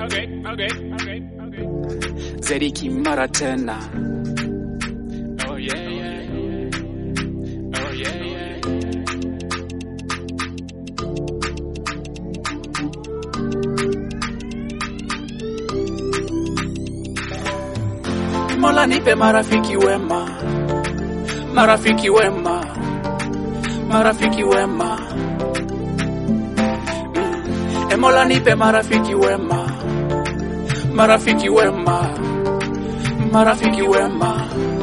okay, okay, okay, okay. Zediki mara tena. Oh yeah, yeah, yeah. Oh yeah, yeah. Mola nipe marafiki wema, marafiki wema, marafiki wema. Mm. E Mola nipe marafiki wema, marafiki wema, marafiki wema.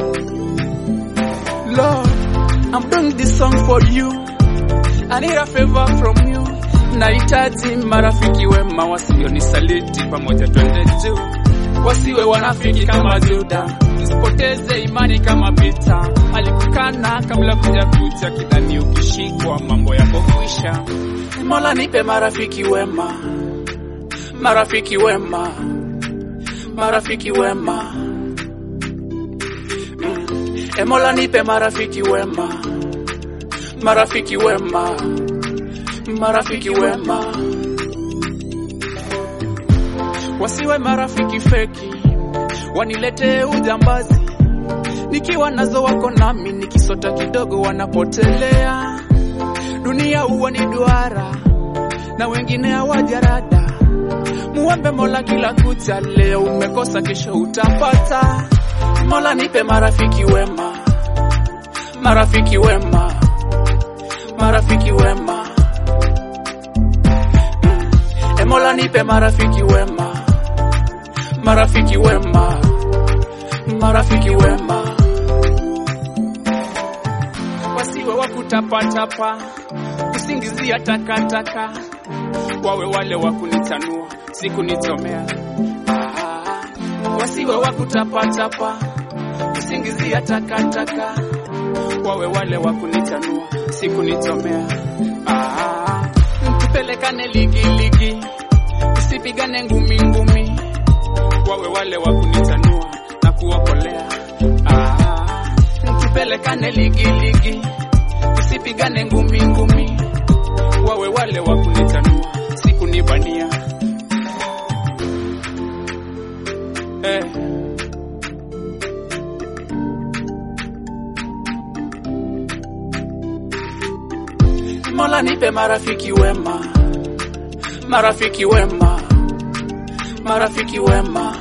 Lord, I'm doing this song for you. I need a favor from you. Nahitaji marafiki wema wasionisaliti, pamoja twende juu wasiwe wanafiki kama Juda, usipoteze imani kama Pita alikukana kabla kuja kucha, kidhani ukishikwa mambo yako kwisha. Mola nipe marafiki wema, marafiki wema, marafiki wema. Mm. E Mola nipe marafiki wema, marafiki wema, marafiki wema wasiwe marafiki feki, waniletee ujambazi. Nikiwa nazo wako nami, nikisota kidogo wanapotelea. Dunia huwa ni duara na wengine hawajarada. Muombe Mola kila kucha, leo umekosa, kesho utapata. Mola nipe marafiki wema, marafiki wema, marafiki wema. Mm. E Mola nipe marafiki wema, marafiki wema, marafiki wema, wasiwe wa kutapatapa, kusingizia takataka, wawe wale wa kunitanua, si kunichomea. Ah, wasiwe wa kutapatapa, kusingizia takataka, wawe wale wa kunitanua, si kunichomea. Ah, tupelekane ligiligi, usipigane ngumi ngumi wawe wale wa kunitanua na kuokolea. Ah, tupelekane ligi ligi, usipigane ngumi ngumi, wawe wale wa kunitanua si kunibania. Eh. Mola nipe marafiki wema, marafiki wema marafiki wema.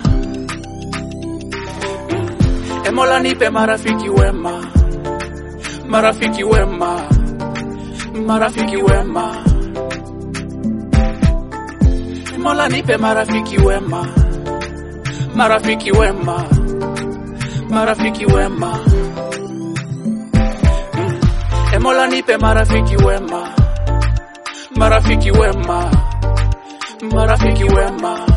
Mm. E Mola nipe marafiki wema, marafiki wema, marafiki wema. E Mola nipe marafiki wema, marafiki wema, marafiki wema. Mm. E Mola nipe marafiki wema, marafiki wema, marafiki wema.